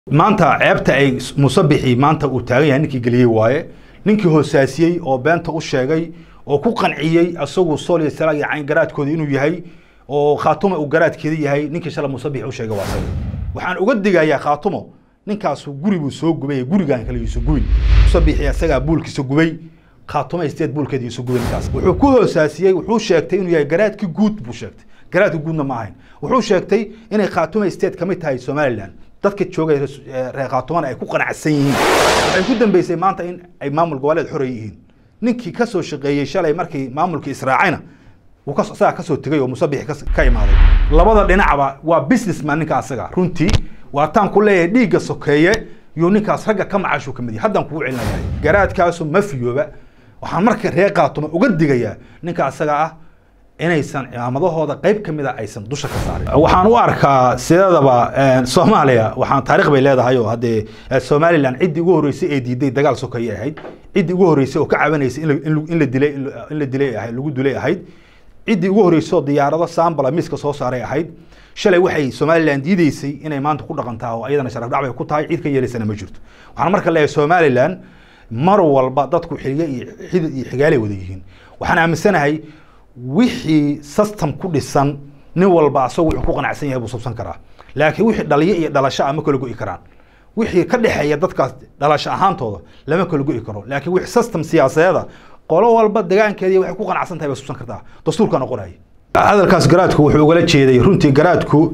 maanta ceebta ay musabixi maanta uu taagan yahay ninkii geliyey waaye ninkii hoosaasiyey oo beenta u sheegay oo ku qanciyey asagu sool iyo salaag iyo cayn garaadkooda inuu yahay oo khaatuma uu garaadkeeda yahay ninkii shala musabixi u sheegay waa asaga waxaan uga digayaa khaatumo ninkaasu guri buu soo gubay gurigaan kale iisu gubin musabixi asagaa buulkiisa gubay khaatuma isteed buulkeeda iisu gubay ninkaas wuxuu ku hoosaasiyey wuxuu sheegtay inuu yahay garaadkii guud buu sheegtay garaadka guudna ma ahayn wuxuu sheegtay inay khaatuma isteed ka mid tahay somaliland dadka joogay reer khaatumana ay ku qanacsan yihiin waxay ku dambeysay maanta in ay maamul goboleed xorey yihiin ninkii ka soo shaqeeyey shalay markii maamulkii israacayna wuu ka isagaa kasoo tegay oo musabixi ka imaaday labada dhinacba waa businessman ninka asaga runtii waa taan ku leeyahay dhiigga sokeeye yuu ninkaas ragga ka macaashuu ka mid yahay haddaan kugu celinayaa garaadkaasu ma fiyooba waxaan marka reer khaatuma uga digayaa ninka asaga ah inaysan cimaamadahooda qayb ka mida aysan dusha ka saarin waxaan u arkaa sideedaba soomaaliya waxaan taarikh bay leedahay oo haddee somaliland ciddii ugu horreysay ee diiday dagaal sokeeye ahayd ciddii ugu horreysay oo ka cabanaysay in la dilay in la dilay ahayd lagu dilay ahayd ciddii ugu horreysay oo diyaarado saambala miiska soo saaray ahayd shalay waxay somaliland diideysay inay maanta ku dhaqantaa oo iyadana sharaf dhac bay ku tahay cid ka yeelaysana ma jirto waxaan marka leeyahay somaliland mar walba dadku xilge iyo xidid iyo xigaalay wada yihiin waxaan aaminsanahay wixii system ku dhisan nin walba asagoo wuxuu ku qanacsan yahay buu subsan karaa laakiin wixii dhaliyo iyo dhalasho ah ma kala go'i karaan wixii ka dhexeeya dadkaas dhalasho ahaantooda lama kala go'i karo laakiin wixii system siyaasadeeda qolo walba degaankeedii waxay ku qanacsan tahay bay subsan kartaa dastuurka noqonaya hadalkaas garaadku wuxuu ugala jeeday runtii garaadku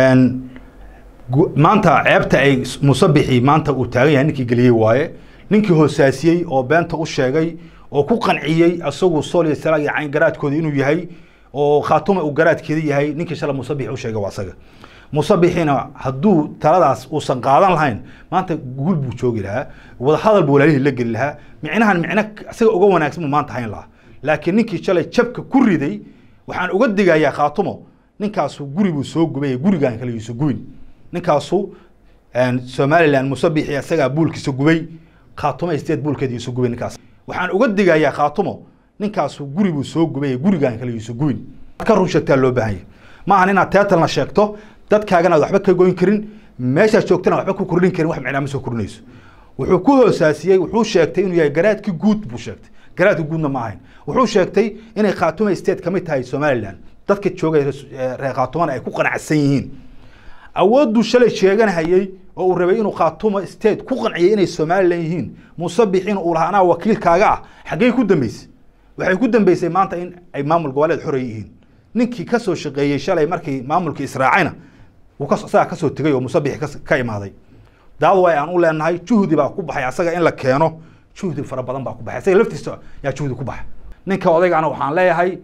maanta ceebta ay musabixi maanta uu taagan yahay ninkii geliyey waaye ninkii hoosaasiyey oo beenta u sheegay oo ku qanciyey asagu sool iyo salaag iyo cayn garaadkooda inuu yahay oo khaatuma uu garaadkeeda yahay ninkii shala musabixi u sheegay waa asaga musabixina hadduu taladaas uusan qaadan lahayn maanta guul buu joogi lahaa wadahadal buu walaalihii la geli lahaa micnahan micno isaga uga wanaagsan buu maanta hayn lahaa laakiin ninkii shalay jabka ku riday waxaan uga digayaa khaatumo ninkaasu guri buu soo gubay gurigaan kale iisu gubin ninkaasu somaliland musabixi asagaa buulkiisa gubay khaatuma isteed buulkeeda iisu gubay ninkaas waxaan uga digayaa khaatumo ninkaasu guri buu soo gubay gurigaan kale iisu gubin ka run sheegtaa loo baahan yahay ma ahan inaad teetalna sheegto dadkaagana ad waxba ka goyn karin meeshaad joogtana waxba ku kordhin karin wax micnaa ma soo kordhinayso wuxuu ku hoosaasiyey wuxuu sheegtay inuu yahay garaadkii guud buu sheegtay garaadka guudna ma ahayn wuxuu sheegtay inay khaatuma state ka mid tahay somaliland dadka joogay reer khaatumana ay ku qanacsan yihiin awoodduu shalay sheeganhayey oo uu rabay inuu khaatuma state ku qanciyay inay somaliland yihiin musabixin uu lahaa anaa wakiilkaaga ah xaggey ku dambeysay waxay ku dambeysay maanta in ay maamul goboleed xorey yihiin ninkii ka soo shaqeeyey shalay markii maamulkii israacayna wuu isagaa kasoo tegay oo musabixi ka imaaday daadu way aan u leenahay juhdi baa ku baxay asaga in la keeno juhdi fara badan baa ku baxay asaga laftiisa yaa juhdi ku baxa ninka odaygana waxaan leeyahay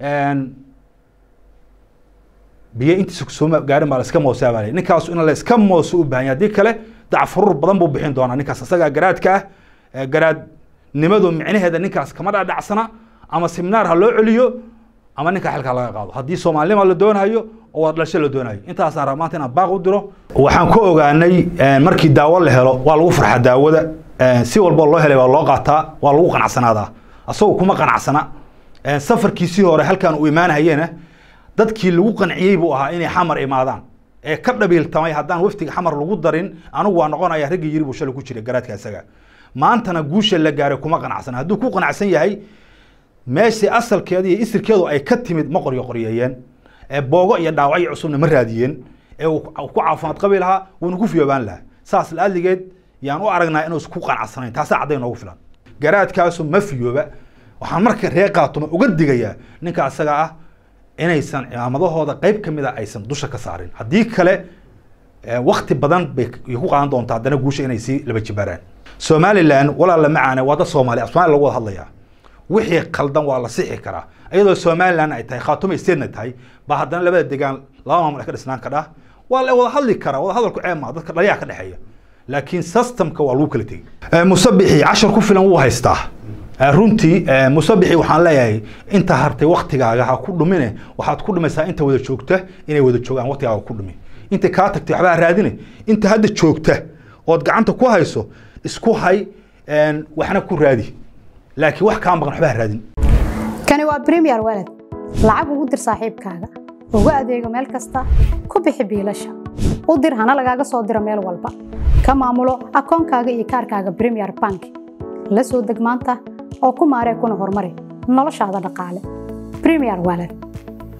biyo intiisa soo gaarin baa laiska moosaa baa ninkaasu in laiska mooso u baahan yahay haddii kale dacfurur badan buu bixin doonaa ninkaas asagaa garaadka ah garaadnimadu micnaheeda ninkaas kama dhadhacsana ama seminaar ha loo celiyo ama ninka xilkaa laga qaado haddii soomaalinima la doonayo oo wada dhalasho la doonayo intaasaan raba maanta inaan baaq u diro waxaan ku ogaanay markii daawo la helo waa lagu farxaa daawada si walboo loo helay waa loo qaataa waa lagu qanacsanaadaa asagoo kuma qanacsana safarkiisii hore halkaan uu imaanahayena dadkii lagu qanciyey buu ahaa inay xamar imaadaan ee ka dhabiiltamay haddaan waftiga xamar lagu darin anigu waa noqonaya raggii yiri buu shalay ku jiray garaadka isaga maantana guusha la gaaray kuma qanacsana hadduu ku qanacsan yahay meeshii asalkeeda iyo isirkeedu ay ka timid ma qoryo qoryeeyeen ee boogo iyo dhaawacyo cusubna ma raadiyeen ee uu ku caafimaad qabi lahaa wuuna ku fiyoobaan lahaa saas laadligeed yaan u aragnaa inuusan ku qanacsanayn taasaa cadday noogu filan garaadkaasu ma fiyooba waxaan marka reer khaatuma uga digayaa ninka asaga ah inaysan cimaamadahooda qayb ka mida aysan dusha ka saarin haddii kale wakti badan bay ku qaadan doontaa haddana guusha inay sii laba jibaaraan somaliland walaala macaane waa dad soomaaliya somalia lagu wada hadlayaa wixii khaldan waa la sixi karaa iyadoo somaliland ay tahay khaatuma statena tahay baa haddana labada degaan laba maamul ay ka dhisnaan kadhaa waa la wada hadli karaa wada hadalku ceeb maa dadka dhaliyaha ka dhexeeya laakiin systemka waa lagu kala tegey musabixi cashar ku filan wuu haystaa runtii musabixi waxaan leeyahay inta hartay waktigaaga ha ku dhumine waxaad ku dhumaysaa inta wada joogta inay wada joogaan waktigaaga ku dhumi inta kaa tagtay waxbaa raadine inta hadda joogta ood gacanta ku hayso isku hay waxna ku raadi laakiin wax kaa maqan waxbaa raadin kani waa premier walad lacag ugu dir saaxiibkaaga uga adeego meel kasta ku bixi biilasha u dir hana lagaaga soo diro meel walba ka maamulo akoonkaaga iyo kaarkaaga premier bank la soo deg maanta oo ku maaree kuna horumari noloshaada dhaqaale premier wallet